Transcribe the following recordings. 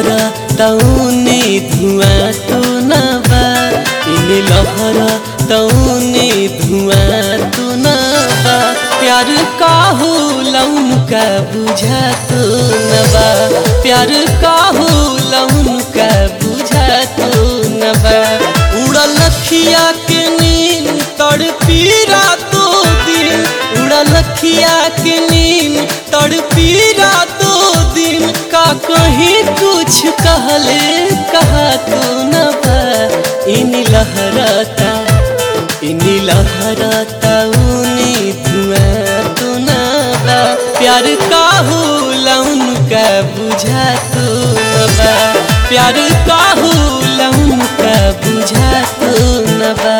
लहरा तौने धुआं तो न बा इन लहरा तौने धुआं तो न बा प्यार काहू लौन का बुझा तो न बा प्यार काहू लौन का बुझा तो न बा उड़ल लखिया के नींद तड़पी रातों दिन उड़ल लखिया के नींद तड़पी रातों दिन का कहीं कुछ कहले कहा तो न बा इन लहराता इन लहराता ऊनी धुआं तो न बा प्यार काहू लौन का बुझा तो न बा प्यार काहू लौन का बुझा तो न बा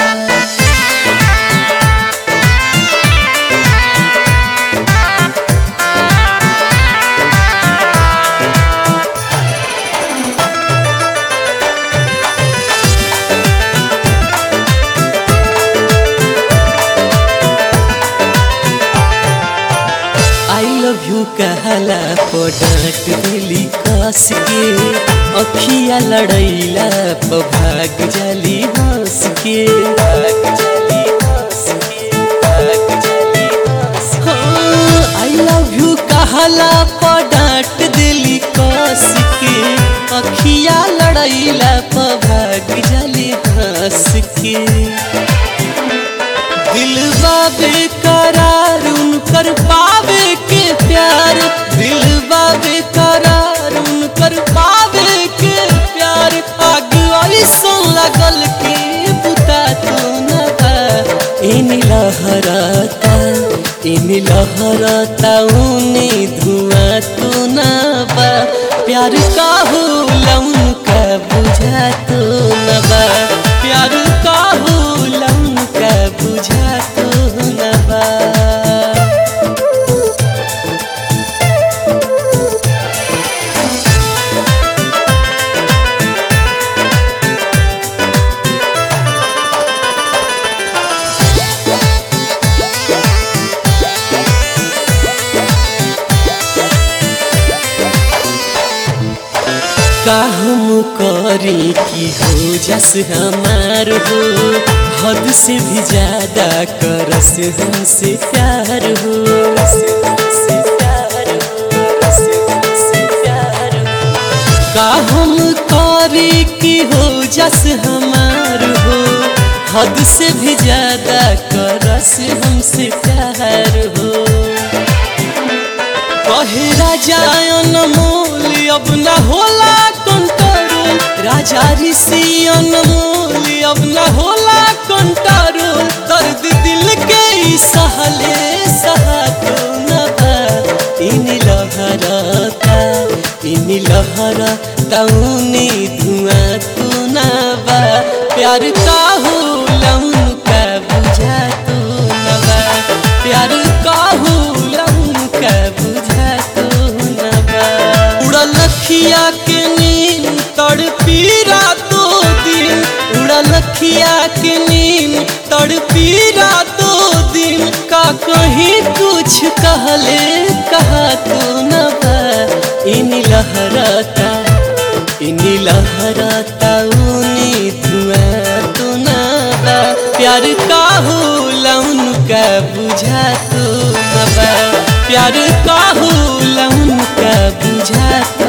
आई लव यू कहला पडाट दिली कस के अखिया लड़ैला प भाग जाली हंस के भाग जाली हंस के भाग जाली हंस आई लव यू कहला पडाट दिली कस के अखिया लड़ैला प भाग जाली हंस के दिलवा बेकरार उनकर पावे के प्यार दिलवा बेकरार उनकर पावे के प्यार आग ऐसन लगल के बुता तो न बा इन लहराता इन लहराता ऊनी धुआं तो न बा प्यार काहू लौन का बुझा तो न बा प्यार काहू लौन का बुझा तो न बा का हम करी कि हो जस हमार हो हद से भी ज्यादा करस हमसे प्यार हो हमसे प्यार हो हमसे प्यार हो का हम करी कि हो जस हमार हो हद से भी ज्यादा करस हमसे प्यार हो कहे राजा अनमोल अब न होला कंट्रोल राजा ऋषि अनमोल अब न होला कंट्रोल दर्द दिल के ई सहले सहा तो न बा इन लहराता इन लहरा तौनी धुआं तो न बा प्यार काहू लौन का बुझा तो न बा प्यार काहू लौन का बुझा तो न बा उड़ल लखिया के नींद तड़पी रातों दिन उड़ल लखिया के नींद तड़पी रातों दिन का कहीं कुछ कहले कहा तो न बा इन लहराता इन लहराता ऊनी धुआं तो न बा प्यार काहू लौन का बुझा तो न बा प्यार काहू लौन का बुझा तो